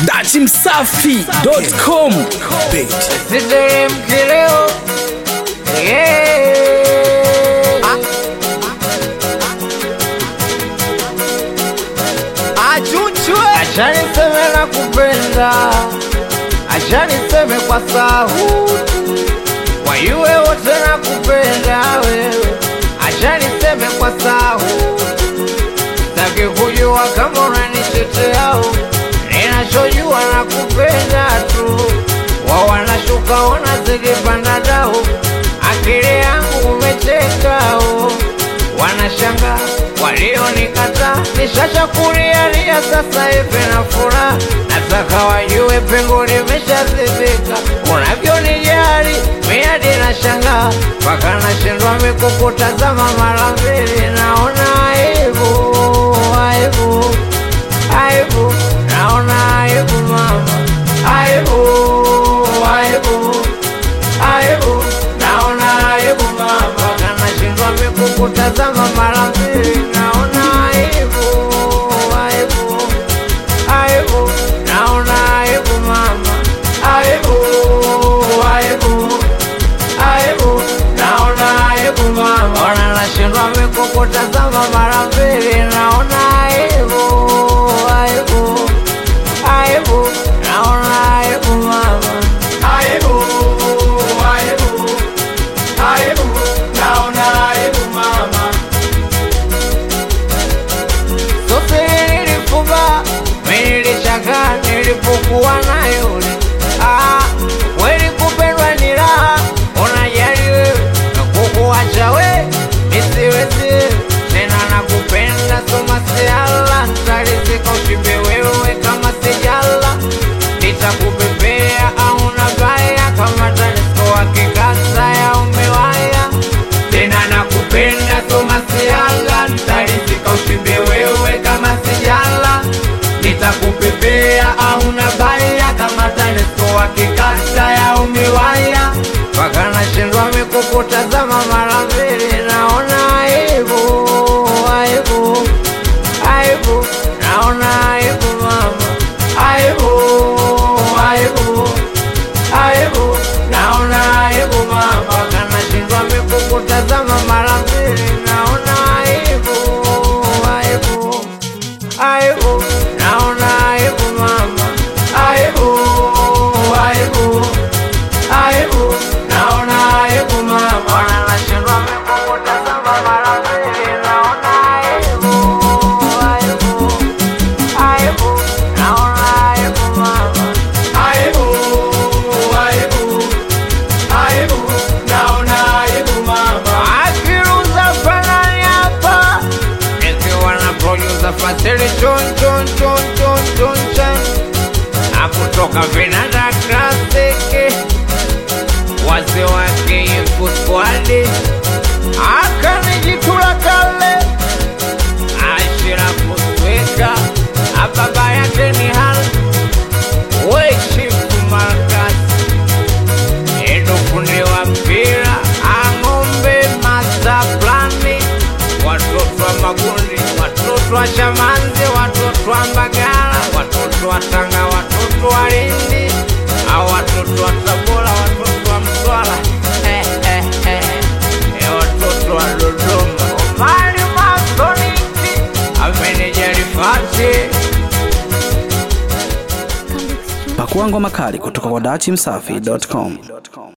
dachimsafi.com Siteremke leo yeah. Acha niseme na kupenda, acha niseme kwa sauti, wayuwe wote na kupenda wewe, acha niseme kwa sauti, sitaki kujua kama unanitetea ninachojua na kupenda tu, wao wanashuka wanazidi panda dau, akili yangu umeteka wanashanga walionikata nishachakulialia sasa hivi na furaha nataka wajue pengo limeshazibika unavyonijali miadi na shanga mpaka nashindwa mikukutazama mara mbili naona aibu aibu aibu naona aibu mama aibu aibu aibu naona aibu mama kanashindwa mikukutazama mara mbili naona aibu aibu aibu naona aibu mama aibu aibu aibu naona aibu mama ona nashindwa mikukutazama mara mbili naona aibu aibu aibu naona aibu mama aibu aibu aibu naona aibu mama Sofiri nilifuba nilichaka nilipokuwa na yule ah, kweli kupendwa ni raha unajali wewe na kukuacha we nisiwezi tena nakupenda soma siala nitalizika ushibe wewe kama sijala nitakupepea au nabaya kama TANESCO wakikasa ya umewaya tena nakupenda soma siala nitalizika ushibe wewe kama sijala nitakupepea au nabaya kama TANESCO wakikasa ya umewaya mpaka nashindwa mikukutazama mara mbili naona aibu aibu aibu naona aibu mama aibu aibu aibu naona aibu mama kanashindwa mikukutazama mara mbili naona aibu aibu aibu naona aibu mama aibu aibu aibu naona aibu mama kanashindwa mikukutazama mara mbili naona aibu aibu aibu naona aibu mama aibu aibu aibu naona aibu mama akiruza fanani hapa nikiwa na producer Fasili chon chon chon chon chon chan akutoka vinanda klasiki wazee wake yuko squadi akanijitula kale ashira kusweka ababa yake ni hal wechifu markasi endo fundi wa mpira ang'ombe masaplani watoto wa magundi watoto wa shamanzi watoto wa mbagala watoto wa tanga watoto wa lindi au watoto wa tabora watoto wa mtwara eh, eh, eh, eh, watoto wa dodoma omari masoniki amenejarifati pakua ngoma kali kutoka kwa dachimsafi.com